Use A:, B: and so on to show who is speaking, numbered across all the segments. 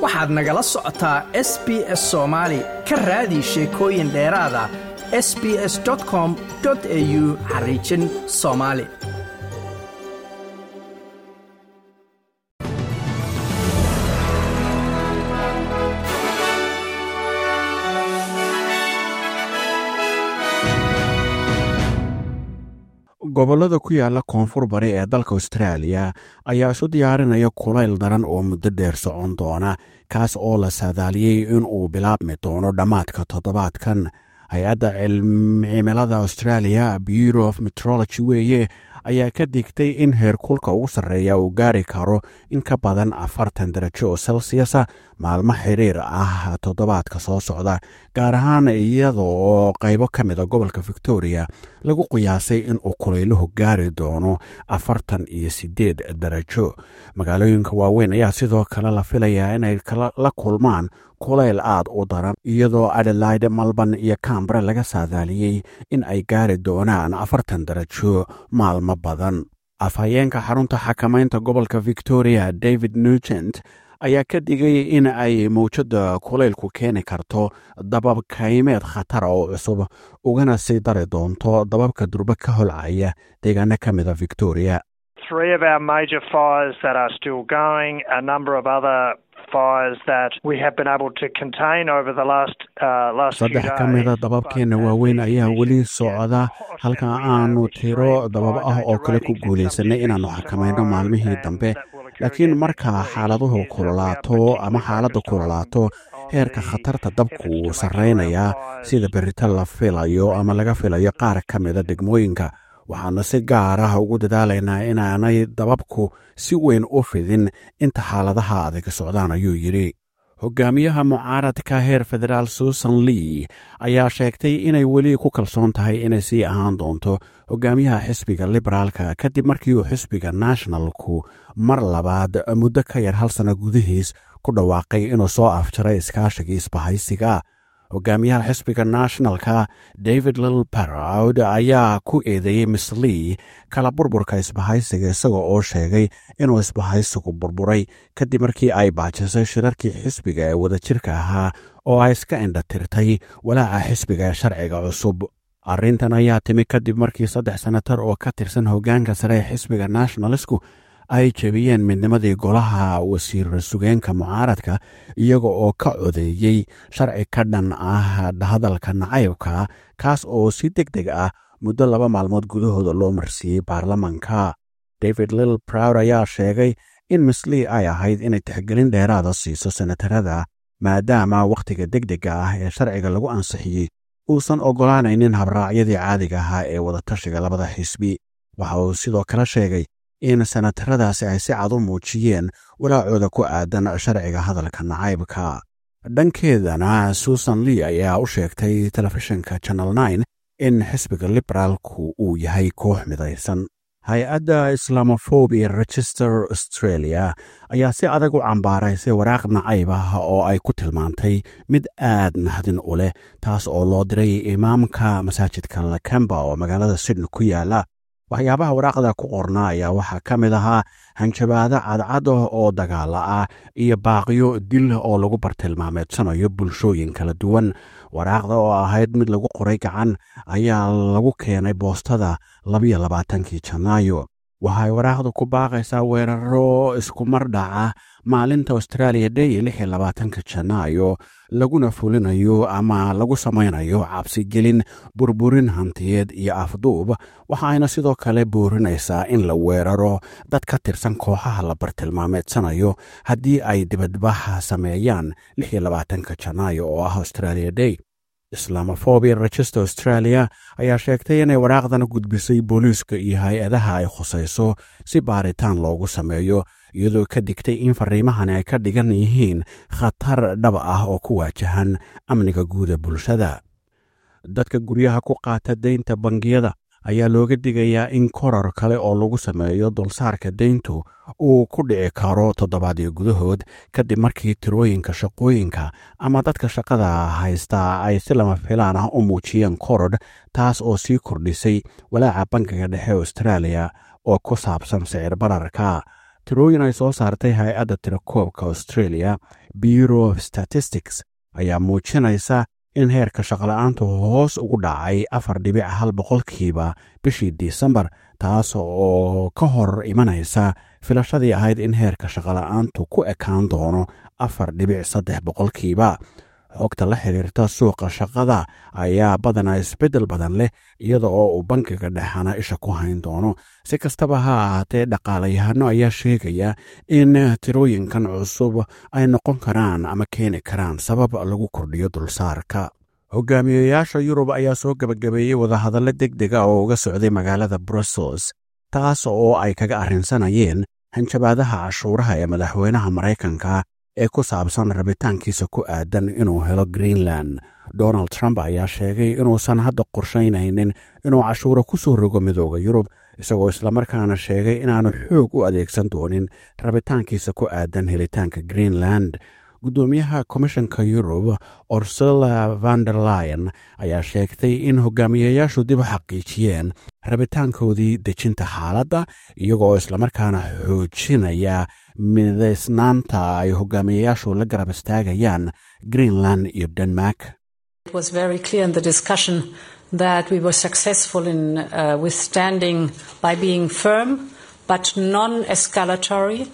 A: waxaad nagala socotaa s b s soomaali ka raadi sheekooyin dheeraada s b s com au xariijin soomaali
B: gobollada ku yaala koonfur bari ee dalka austraaliya ayaa isu diyaarinaya kulayl daran oo muddo dheer socon doona kaas oo la saadaaliyey inuu bilaabmi doono dhammaadka toddobaadkan hay-adda cimilada australia bureau of metrology weeye ayaa ka digtay in heerkulka ugu sarreeya uu gaari karo in ka badan afartan darajo oo celsiasa maalmo xiriir ah toddobaadka soo socda gaar ahaan iyadoo qaybo ka mida gobolka victoria lagu qiyaasay inuu kulayluhu gaari doono afartan iyo siddeed darajo magaalooyinka waaweyn ayaa sidoo kale la filayaa inay la kulmaan kulayl aad u daran iyadoo adelaide malban iyo cambra laga saadaaliyey in ay gaari doonaan afartan darajo maalmo badan afhayeenka xarunta xakamaynta gobolka victoria david nugent ayaa ka digay in ay mawjadda kulaylku keeni karto dabab kaymeed khatara oo cusub ugana sii dari doonto dababka durbe ka holcaya deegaano ka mida victoria saddex ka mida dababkeenna waaweyn ayaa weli socda halka aanu tiro dabab ah oo kale ku guulaysanay inaannu xakamayno maalmihii dambe laakiin marka xaaladuhu kulolaato ama xaaladda kulolaato heerka khatarta dabku wuu sarraynayaa sida berito la filayo ama laga filayo qaar ka mida degmooyinka waxaana si gaar ah ugu dadaalaynaa inaanay dababku si weyn u fidin inta xaaladaha adag socdaan ayuu yidhi hogaamiyaha mucaaradka heer federaal susan lee ayaa sheegtay inay weli ku kalsoon tahay inay sii ahaan doonto hogaamiyaha xisbiga liberaalka kadib markii uu xisbiga nationalku mar labaad muddo ka yar hal sanno gudihiis ku dhawaaqay inuu soo afjaray iskaashigii isbahaysiga hogaamiyaha xisbiga nationalka david lill barowd ayaa ku eedeeyey miss lee kala burburka isbahaysiga isagoo oo sheegay inuu isbahaysigu burburay kadib markii ay baajisay shirarkii xisbiga ee wadajirka ahaa oo ay iska indhatirtay walaaca xisbiga ee sharciga cusub arrintan ayaa timi kadib markii saddex senatar oo ka tirsan hoggaanka sare ee xisbiga nationalistku ay jebiyeen midnimadii golaha wasiir sugeenka mucaaradka iyaga oo ka codeeyey sharci ka dhan ah hadalka nacaybka kaas oo si deg deg ah muddo laba maalmood gudahooda loo marsiiyey baarlamanka david lill browd ayaa sheegay in mislee ay ahayd inay tixgelin dheeraada siiso senatarada maadaama wakhtiga deg dega ah ee sharciga lagu ansixiyey uusan oggolaanaynin habraacyadii caadiga ahaa ee wadatashiga labada xisbi waxa uu sidoo kale sheegay in senataradaasi ay si cad u muujiyeen walaacooda ku aadan sharciga hadalka nacaybka dhankeedana susan lee ayaa u sheegtay telefishinka channel nine in xisbiga liberaalku uu yahay koox midaysan hay-adda islamofobia register australia ayaa si adag u cambaaraysay waraaq nacayb ah oo ay ku tilmaantay mid aad nahdin u leh taas oo loo diray imaamka masaajidka lakemba oo magaalada sydney ku yaala waxyaabaha waraaqda ku qornaa ayaa waxaa ka mid ahaa hanjabaado cadcad oo dagaala ah iyo baaqiyo dil oo lagu bartilmaameedsanayo bulshooyin kala duwan waraaqda oo ahayd mid lagu qoray gacan ayaa lagu keenay boostada labiyo labaatankii janaayo waxay waraaqdu ku baaqaysaa weeraro iskumar dhaca maalinta australia day lixi labaatanka janaayo laguna fulinayo ama lagu samaynayo cabsigelin burburin hantiyeed iyo afduub waxaayna sidoo kale boorinaysaa in la weeraro dad ka tirsan kooxaha la bartilmaameedsanayo haddii ay dibadbaxa sameeyaan lixi labaatanka janaayo oo ah australia day islamofobia register australia ayaa sheegtay inay waraaqdan gudbisay booliiska iyo hay-adaha ay khusayso si baaritaan loogu sameeyo iyadoo ka digtay in fariimahani ay ka dhigan yihiin khatar dhab ah oo ku waajahan amniga guuda bulshada dadka guryaha ku qaata deynta bangiyada ayaa looga digayaa in korar kale oo lagu sameeyo dulsaarka deyntu uu ku dhici karo toddobaadyo gudahood kadib markii tirooyinka shaqooyinka ama dadka shaqada haystaa ay si lama filaan ah u muujiyeen korodh taas oo sii kordhisay walaaca bankiga dhexe australia oo ku saabsan sicir bararka tirooyin ay soo saartay hay-adda tirakoobka australia bureau of statistics ayaa muujinaysa in heerka shaqola'aanta hoos ugu dhacay afar dhibic hal boqolkiiba bishii disembar taas oo ka hor imanaysa filashadii ahayd in heerka shaqola'aantu ku ekaan doono afar dhibic saddex boqolkiiba xogta la xiriirta suuqa shaqada ayaa badanaa isbeddel badan leh iyada oo uu bankiga dhexana isha ku hayn doono si kastaba ha ahaatee dhaqaalayahano ayaa sheegaya in tirooyinkan cusub ay noqon karaan ama keeni karaan sabab lagu kordhiyo dulsaarka hogaamiyeyaasha yurub ayaa soo gebagabeeyey wadahadallo deg dega oo uga socday magaalada brussels taas oo ay kaga arrinsanayeen hanjabaadaha cashuuraha ee madaxweynaha maraykanka ee ku saabsan rabitaankiisa ku aadan inuu helo greenland donald trump ayaa sheegay inuusan hadda qorshaynaynin inuu cashuuro ku soo rogo midooda yurub isagoo islamarkaana sheegay inaanu xoog u adeegsan doonin rabitaankiisa ku aadan helitaanka greenland guddoomiyaha komishanka yurub orsula vanderlyon ayaa sheegtay in hogaamiyeyaashu dib u xaqiijiyeen rabitaankoodii dejinta xaaladda iyagoo islamarkaana xoojinaya midaysnaanta ay hogaamiyeyaashu la garab istaagayaan greenland iyo denmark
C: that we were successful in uh, withstanding by being firm but non-escalatory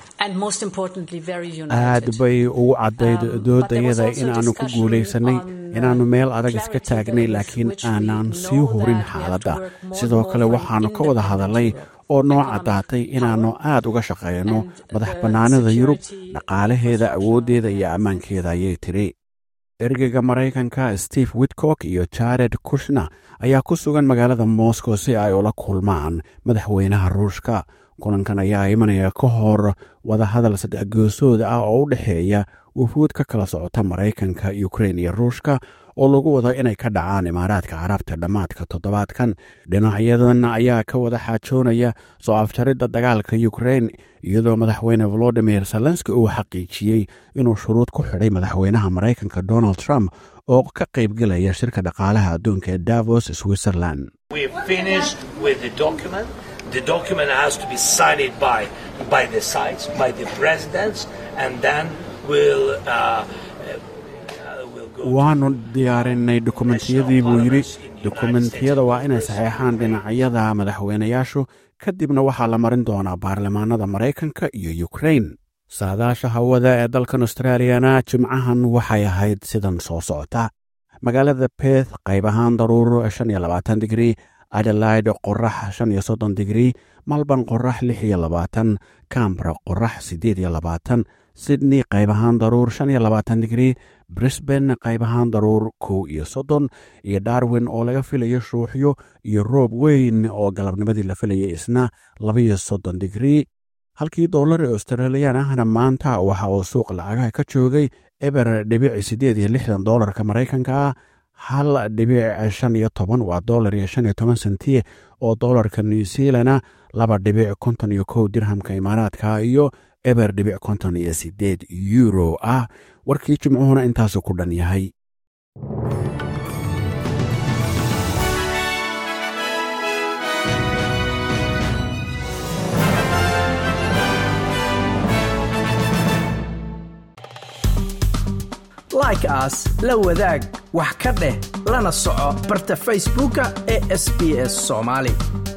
B: aad bay ugu caddayd doodayada inaannu ku guulaysannay inaannu meel adag iska taagnay laakiin aanan sii hurin xaaladda sidoo kale waxaannu ka wada hadalnay oo noo caddaatay inaannu aad uga shaqayno madax bannaanida yurub dhaqaalaheeda awooddeeda iyo ammaankeeda ayay tiri ergeyga maraykanka steve witcock iyo jared kushna ayaa ku sugan magaalada moscow si ay ula kulmaan madaxweynaha ruushka kulankan ayaa imanaya ka hor wadahadal saddex goosooda ah oo u dhexeeya wufuud ka kala socota maraykanka ukrein iyo ruushka oo lagu wado inay ka dhacaan imaaraadka carabta dhammaadka toddobaadkan dhinacyadan ayaa ka wada xaajoonaya soo afjaridda dagaalka ukrein iyadoo madaxweyne volodimir zelenski uu xaqiijiyey inuu shuruud ku xidhay madaxweynaha maraykanka donald trump oo ka qaybgelaya shirka dhaqaalaha adduunka ee davos switzerland
D: the document has to be signed by by the sides by the presidents and then we'll uh,
B: waannu diyaarinay dokumentiyadii buu yidhi dokumentiyada waa inay saxeexaan dhinacyada madaxweynayaashu kadibna waxaa la marin doonaa baarlamaanada maraykanka iyo ukrein saadaasha hawada ee dalkan australiyana jimcahan waxay ahayd sidan soo socota magaalada beth qayb ahaan daruur shan iyo labaatan digrii adelaide qorax shan iyo soddon digrii malban qorax lix iyo labaatan cambra qorax siddeed iyo labaatan sydney qayb ahaan daruur shan iyo labaatan digrii brisban qayb ahaan daruur kow iyo soddon iyo darwin oo laga filayo shuuxyo iyo roob weyn oo galabnimadii la filayay isna labaiyo soddon digrii halkii dollar ee australiyan ahna maanta waxa uu suuq lacagaha ka joogay eber dhibic siddeed iyo lixdan dollarka maraykanka ah hal dhibic shan iyo toban waa dollar iyo shan iyo toban sentiye oo dollarka new zealana laba dhibic konton iyo kow dirhamka imaaraadka iyo eber dhibic konton iyo siddeed euro ah warkii jimcuhuna intaasu ku dhan yahay
A: like aas la wadaag wax ka dheh lana soco barta facebooka ee sb s somaali